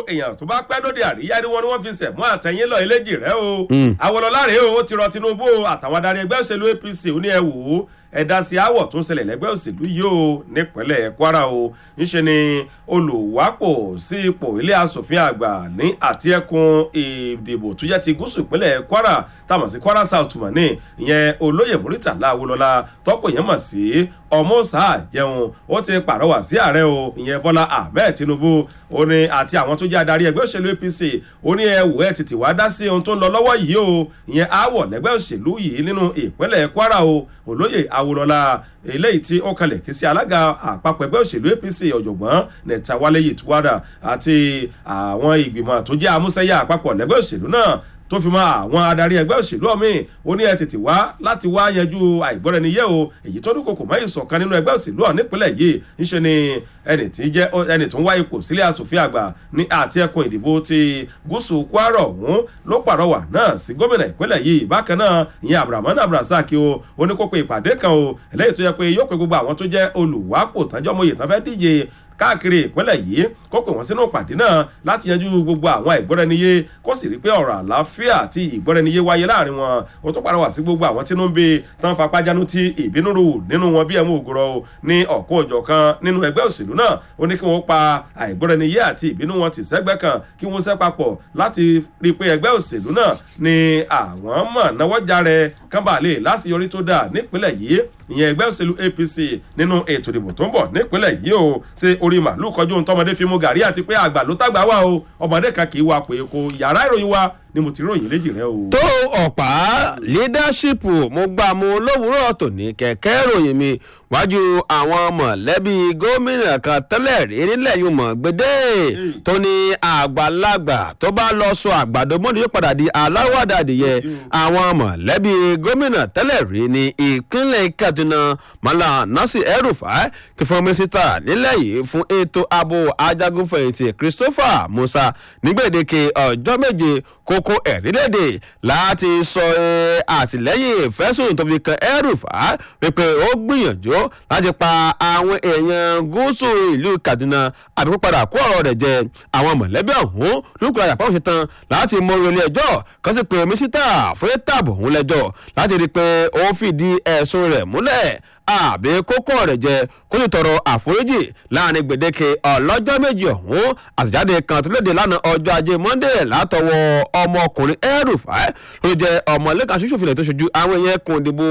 èèyàn tó bá pẹ́ lóde àríyá ni wọ́n ní wọ́n fi sẹ̀mú àtẹ̀yìn lọ eléjì rẹ̀ o Awólọ́lá rèé o ó ti rọ Tinubu àtàwọn adarí ẹgbẹ́ òṣèlú APC ó ní ẹ wò ó ẹ̀dá sí àwọ̀ tó ń ṣẹlẹ̀ lẹ́gbẹ́ òṣèlú yìí o nípínlẹ̀ Kwara o ńṣe ni olùwápò sí ipò ilé asòfin àgbà ní àti ẹkùn ìdìbò tó jẹ́ ti gúúsù ìpínlẹ̀ Kwara táwọn sí Kwara South mọ̀ ní ìyẹn olóyè Muritàlá Awólọ́lá tọ́pọ̀ yẹn mọ̀ sí ọmọọ̀sá jẹun ó ti pàrọwà sí ààrẹ o ìyẹn Bọ́lá Ahmed Tinubu ó ní àti àwọn tó jẹ́ adarí ẹgbẹ́ òṣèlú APC ó ní ẹ wò ẹ tètè wá dá sí ohun tó ń lọ lọ́wọ́ yìí o ìyẹn aáwọ̀ lẹ́gbẹ́ òṣèlú yìí nínú ìpínlẹ̀ Kwara o olóyè Awólọ́lá eléyìí tí ó kalẹ̀ kí sí alága àpapọ̀ ẹgbẹ́ òṣèlú APC ọ̀jọ̀gbọ́n Nẹ̀tàwálé Yìtúwádà àti àwọn ìgbìmọ̀ tó jẹ́ amúsẹ́yà àpapọ̀ lẹ́gbẹ́ òṣèlú náà tó fi mọ́ àwọn adarí ẹgbẹ́ òṣèlú ọ̀mìn ó ní ẹ tètè wá láti wá yanjú àìgbọ́ra-ẹni-yé o èyí tó dúnkokò mọ́ ìṣọ̀kan nínú ẹgbẹ́ òṣèlú ọ̀hún nípínlẹ̀ yìí ńṣe ni ẹni tí jẹ́ ẹni tó ń wá ipò sílé asòfin àgbà ní àti ẹkùn ìdìbò ti gúúsù Kwara ọ̀hún ló pàrọwà náà sí gómìnà ìpínlẹ̀ yìí bákan náà ìyẹn Abdulrahman Abdulrasaq o ó ní kó pe ìpàdé kan o eléyìí tó yẹ pé yóò pe gbogbo àwọn tó jẹ́ olùwápò tọ́jọ́ mọ́yè tán fẹ́ díje káàkiri ìpínlẹ̀ yìí kó pè wọ́n sínú ìpàdé náà láti yanjú gbogbo àwọn ìgbọ́ra-ẹniyé kó sì rí pé ọ̀rọ̀ àlàáfíà àti ìgbọ́ra-ẹniyé wáyé láàrin wọn ó tún padà sí gbogbo àwọn tínú ń bí tán fapájánú tí ìbínú rò nínú wọn bí ẹ̀mú ògùrọ̀ ní ọ̀kọ́ òjọ̀kan nínú ẹgbẹ́ òṣèlú náà ó ní kí wọ́n pa àìgbọ́ra-ẹniyé àti ìbínú wọn tì sẹ́gbẹ́ kan kí wọ́n ṣẹ́ papọ̀ láti rí i pé ẹgbẹ́ òṣèlú náà ni àwọn mọ̀ náwó járe kánbàlè láṣeyọrí tó dáa nípínlẹ̀ yìí ìyẹn ẹgbẹ́ òṣèlú APC nínú ètò ìdìbò tó ń bọ̀ nípínlẹ̀ yìí o ṣe orí màálù kọjú ohun tọmọdé fi mú gàrí àti pé àgbà ló tàgbà wà o ọmọdé kan kì í wa pé kò yàrá ìròyìn wa ni mo ti ròyìn léjì rẹ o. tó ọ̀pá leadership mo gbà mú lówùúrọ̀ tòní kẹ̀kẹ́ ròyìn mi wájú àwọn mọ̀lẹ́bí gómìnà kan tẹ́lẹ̀ rí nílẹ̀ yìí mọ̀ gbédè tó ní àgbàlagbà tó bá lọ sọ àgbàdo mọ́ni yóò padà di aláwàdà adìyẹ àwọn mọ̀lẹ́bí gómìnà tẹ́lẹ̀ rí ní ìpínlẹ̀ Kaduna Mala Nasir El-Rufai ti fún mínísítà nílẹ̀ yìí fún ètò ààbò ajagunfẹ̀yìntì Christopher Musa nígbèdéke ọjọ́ méje kókó ẹ̀rílẹ̀dè láti sọ àtìlẹ́yìn ìfẹ́sùn tó fi kan El-Rufai wípé ó gbìyànjú láti pa àwọn èèyàn gúúsù ìlú Kaduna àbíkú padà kó ọ̀rọ̀ rẹ̀ jẹ àwọn mọ̀lẹ́bí ọ̀hún lókùnrin àyàpá òṣè tán láti mọ ilé ẹjọ́ kan sì pé mísítà fún ètààbò òun lẹ́jọ́ láti rí i pé ó fìdí ẹ̀sùn rẹ̀ múlẹ̀ àbí kókó rẹ̀ jẹ kó sì tọrọ àforíjì láàrin gbèdéke ọlọ́jọ́ méjì ọ̀hún àtìjáde kan tó léde lánàá ọjọ́ ajé Monday látọwọ́ ọmọkùnrin El-Rufai ló jẹ́ ọmọlẹ́kan ṣoṣòfin tó ṣojú àwọn èèyàn kùn ìdìbò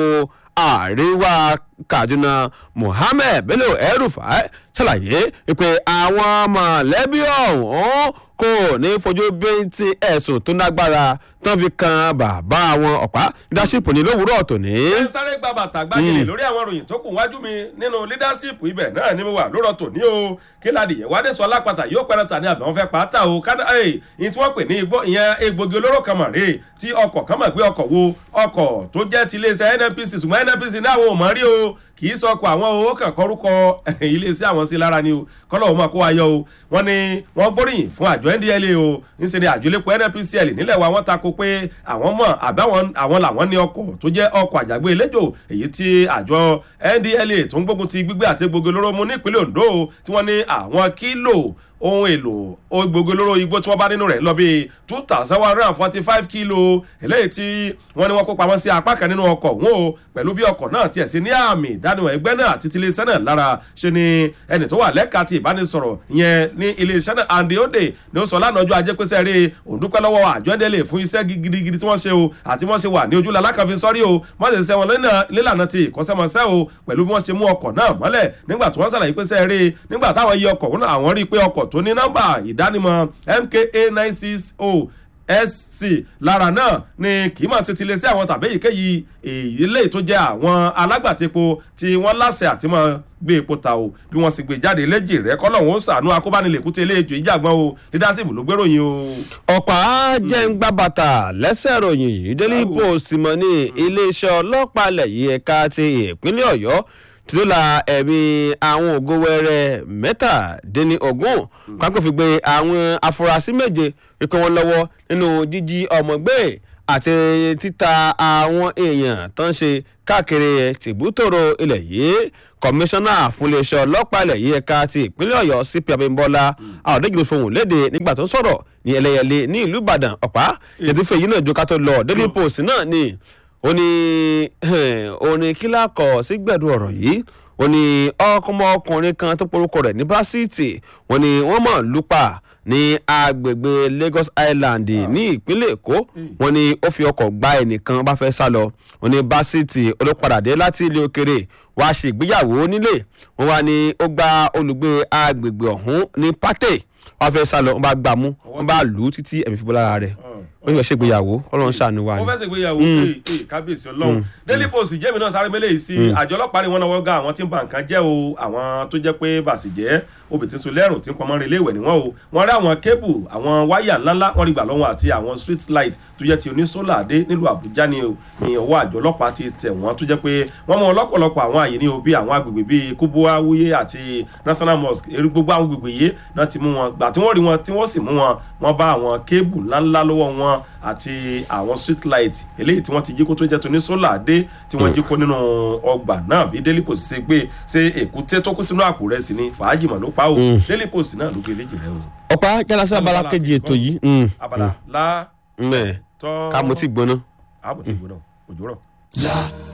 àríwá Kaduna Mohammed Bello El-Rufai ṣàlàyé pé àwọn mọ̀lẹ́bí ọ̀hún kò ní fojú bíntì ẹ̀sùn tó lágbára tán fi kan bàbá àwọn ọ̀pá leadership ní lówùúrọ̀ tòní. ẹ sáré gba bàtà gbàgede lórí àwọn ìròyìn tó kù wájú mi nínú leadership ibẹ̀ náà ni mo wà lórọ̀ tòní o kí ládìyẹ wádé sọ alápàtà yóò pẹ́rẹ́ tà ní àbẹ̀ wọn fẹ́ pàtà o kádà ẹ̀ ìyẹn tí wọ́n pè ní igbó ìyẹn egbògi olóró kan mọ̀ rè tí ọkọ̀ kan mọ̀ pé ọkọ̀ wo ọkọ̀ tó jẹ́ ti iléeṣẹ́ NNPC ṣùgbọ́n NNPC ní àwọn ò mọ̀ rí o kì í sọkọ àwọn owó kan kọrúkọ iléeṣẹ́ àwọn sí lára ni o kọ́lọ̀ wọn kó wa yọ o wọ́n ní wọ́n gbóríyìn fún àjọ NDLEA o ńṣe ni àjọlépo NNPCL nílẹ̀ wa wọ́n tako pé àwọn mọ̀ àbáwọn àwọn làwọn ní ọkọ̀ tó jẹ́ ọkọ̀ àjàgbé eléjò èyí tí àjọ NDLEA tó ń gbógun ti gbígbé àti egbògi olóró mú nípínlẹ̀ Ondo tí wọ́n ní àwọn kílò ohun èlò gbogbo olóró igbó tí wọ́n bá nínú rẹ̀ lọ bíi two thousand one hundred and forty five kilo eléyìí tí wọ́n ní wọ́n kó pamọ́ sí apá kan nínú ọkọ̀ wọn o pẹ̀lú bí ọkọ̀ náà tiẹ̀ sí ní àmì ìdánimọ̀ ẹgbẹ́ náà àti ti iléeṣẹ́ náà lára ṣe ni ẹni tó wà lẹ́ka ti ìbánisọ̀rọ̀ ìyẹn ní iléeṣẹ́ náà Andy Ode ni ó sọ lánàá ọjọ́ ajé pèsè rí òǹdúpẹ́ lọ́wọ́ àjọ ẹ̀dẹ́lẹ̀ fún iṣẹ́ gidigidi tí wọ́n ṣe o àti wọ́n ṣe wà ní ojú lalákàfin sọ́rí o wọ́n sì ṣe wọn lílànà ti ìkọ́ṣẹ́mọṣẹ́ o pẹ̀lú bí wọ́n ṣe mú ọkọ̀ náà mọ́lẹ̀ nígbà tí wọ́n ṣàlàyé pèsè rí nígbà táwọn yí ọkọ̀ wọn àwọn rí i pé ọkọ̀ tó ní nọ́mbà ìdánimọ̀ MKA nine six oh sc lára náà ni kì í mọ̀ sí ti lè sí àwọn tàbí èyíkéyìí èyí lè tó jẹ́ àwọn alágbàtẹ́po tí wọ́n láṣẹ àti mọ̀ gbé epo ta o bí wọ́n sì gbé jáde léjì rẹ̀ kọ́lọ́hún ó sànú akóbánilẹ̀kútẹ́ eléjò ìjàgbọ́n o leadership ló gbéròyìn o. ọ̀pá jẹ́ ń gbá bàtà lẹ́sẹ̀ ròyìn yìí Daily Post mọ̀ ní iléeṣẹ́ ọlọ́pàá ilẹ̀ yìí ẹ̀ka ti ìpínlẹ̀ Ọ̀yọ́ tìlúlà ẹ̀mí àwọn ògo wẹrẹ mẹ́tàdínní ogún pákó fi gbé àwọn afurasí méje wípé wọ́n lọ́wọ́ nínú jíjí ọmọ gbé àti títa àwọn èèyàn tó ń ṣe káàkiri tìbútòrò ilẹ̀ yìí kọmíṣánná fúnléeṣẹ́ ọlọ́pàá ilẹ̀ yìí ẹ̀ka ti ìpínlẹ̀ ọ̀yọ́ cp abimbola àwọ̀dẹ́gbẹ̀rẹ̀ fohùn léde nígbà tó ń sọ̀rọ̀ ní ẹlẹ́yẹlé ní ìlú ìbàdàn ọ̀pá yẹtúfẹ́ yìí náà ju ká tó lọ daily post náà ni ó ní ó ní kílà kọ̀ sí gbẹ̀dú ọ̀rọ̀ yìí ó ní ọkùnrin kan tó porúkọ rẹ̀ ní básíìtì wọ́n ní wọ́n mọ̀ lùpà ní agbègbè lagos island ní ìpínlẹ̀ èkó wọ́n ní ó fi ọkọ̀ gba ẹnìkan bá fẹ́ sá lọ wọ́n ní básíìtì olópadàdé láti ilé òkèrè wàá ṣe ìgbéyàwó nílé wọ́n wá ní ó gba olùgbé agbègbè ọ̀hún ní pátẹ wọ́n fẹ́ sá lọ wọ́n bá gbà mú wọ́n bá lù ú títí ẹ̀mí fi bọ́ lára rẹ̀ wọ́n yóò ṣègbéyàwó ọlọ́run ṣàánú wa ni. wọ́n fẹ́ ṣègbéyàwó ee ee kábíyèsí ọlọ́run daily post jẹ́mi náà sáré mẹ́lẹ̀ yìí sí àjọ ọlọ́pàá rí wọn náà wọ́n ga àwọn tí ń ba nǹkan jẹ́ o àwọn tó jẹ́ pé bàṣìjẹ́ obì tí ń so lẹ́rùn tí ń pọnmọ́ relé ìwẹ̀ níwọ̀n o wọ́n rí àwọn kébù àwọn wáyà ńláńlá wọ́n rí gbà lọ́wọ́ àti àwọn street light tó jẹ́ ti onísólà dé nílùú àbújá ni o ní ọwọ́ àjọ ọlọ́pàá ti tẹ̀ wọ́n tó jẹ́ pé wọ́n mọ ọlọ́pọ̀lọpọ̀ àwọn àyè ní o bí àwọn agbègbè bíi kúbúwá wúyé àti national mosque eré gbogbo àwọn agbègbè yìí náà ti mú wọn gbà tí wọ́n rí wọn tí wọ́n sì mú wọn wọ́n bá àwọn kébù ńláńlá lọ́wọ́ wọn àti àwọn street light eléyìí tí wọ́n ti jí kó tó jẹ́ tóní sólà dé tí wọ́n jí kó nínú ọgbà náà bí daily post ṣe gbé ṣe èkúté tó kú sínú àpò rẹ̀ sí ni fàájì mọ̀ ló pa o daily post náà ló gbé léjì rẹ o. ọ̀pá jálásí abala kejì ètò yìí. abala la mẹ́ẹ̀ tọ́ ká mo ti gbóná. àbò ti gbóná òjò rọ̀.